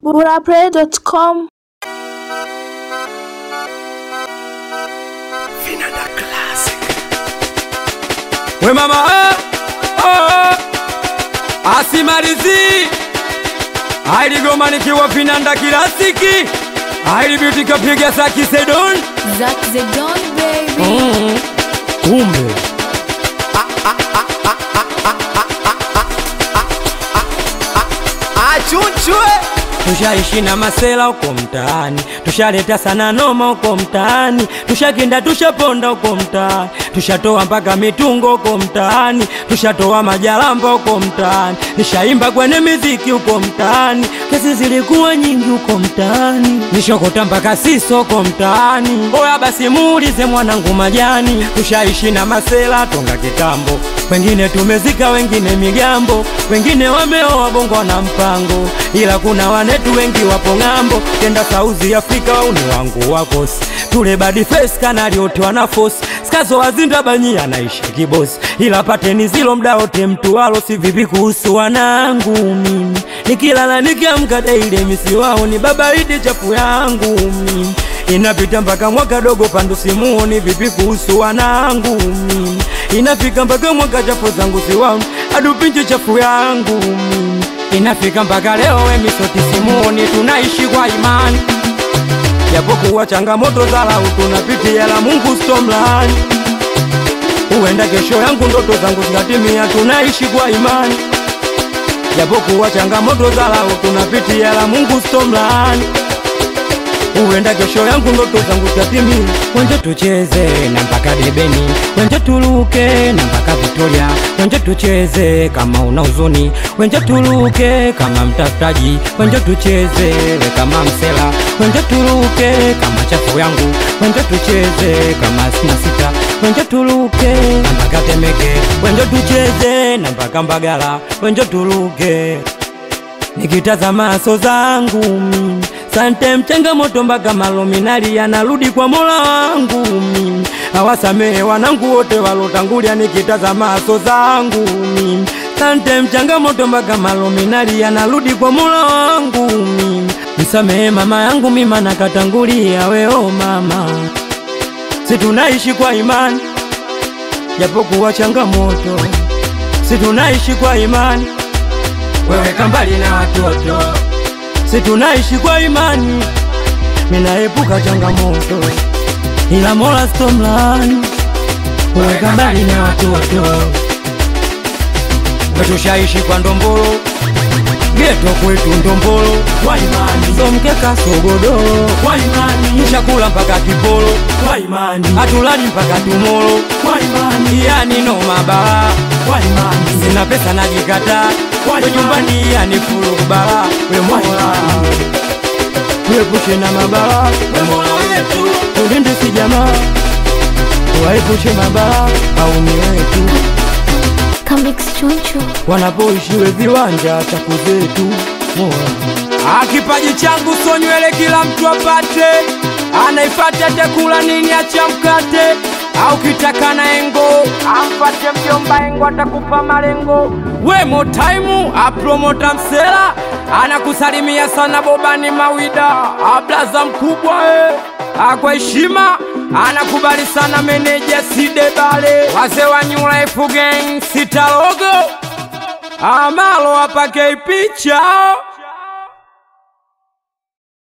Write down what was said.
burapray.com Vinanda Classic. We mama eh, oh, asimalizi ailigoma nikiwa vinanda kilasiki ailibyuti kapiga saki sedon Zack the Don baby. kumbe Achunchwe. tushaishi na masela uko mtaani tushaleta sana noma uko mtaani tushakinda tushaponda uko mtaani tushatoa mpaka mitungo uko mtaani tushatoa majalamba uko mtaani nishaimba kwenye miziki uko mtaani kesi zilikuwa nyingi uko mtaani nishokota mpaka siso uko mtaani oya basi muulize mwanangu majani tushaishi na masela tonga kitambo wengine tumezika wengine migambo wengine wameoa bongo na mpango ila kuna wanetu wengi wapo ng'ambo kenda sauzi afrika wauni wangu wakosi tule badi face kanali wote wana fosi skazo wazinda banyi anaishi kibosi ila pateni zilo mda wote mtu walo si vipi kuhusu wanangu mimi nikilala nikiamka daile misi wao ni baba idi chafu yangu mimi inapita mpaka mwaka dogo pandu simuoni vipi kuhusu wanangu mimi inafika mpaka mwaka chafu zangu siwaoni adupinje chafu yangu mimi inafika mpaka leo wemisoti simuoni tunaishi kwa imani japokuwa changamoto za lau tunapitia la Mungu stomlani huenda kesho yangu ndoto zangu zikatimia tunaishi kwa imani japokuwa changamoto za lau tunapitia la Mungu stomlani huenda kesho yangu ndoto zangu zitatimia. Wenje tucheze na mpaka debeni, wenje tuluke na mpaka Victoria, wenje tucheze kama una huzuni, wenje tuluke kama mtafutaji, wenje tucheze we kama msela, wenje tuluke kama chafu yangu, wenje tucheze kama sina sita, wenje tuluke na mpaka Temeke, wenje tucheze na mpaka Mbagala, wenje tuluke nikitazama so zangu mimi sante mchangamoto mpaka malominali yanarudi kwa mola wangu mimi awasamehe wanangu wote walotangulia nikitazama so zangu mimi sante mchangamoto mpaka malominali yanarudi kwa mola wangu mimi msamehe mama yangu mima nakatangulia weo mama si tunaishi kwa imani japokuwa changamoto si tunaishi kwa imani weweka mbali na watoto, si tunaishi kwa imani, minaepuka changamoto, ila Mola stomlani, weweka mbali na watoto, wetushaishi kwa ndombolo geto kwetu ndombolo kwa imani, so mkeka sogodoro kwa imani, chakula mpaka kipolo kwa imani, hatulali mpaka tumolo kwa imani, yani no mabala kwa imani, sina pesa najikataa kwa nyumbani yani fulu bala we mola tuepushe na mabala we mola wetu tulinde si jamaa waepushe mabala au ni wetu Comics Chunchu. wanapoishiwe viwanja chaku zetu mola akipaji changu so nywele kila mtu apate anaifata takula nini acha mkate au kitaka na engo amfate mjomba engo atakupa malengo we motaimu apromota msela anakusalimia sana bobani mawida ablaza mkubwa e akwa heshima anakubali sana meneja sidebale wazee wa New Life Gang sitalogo amalo apake picha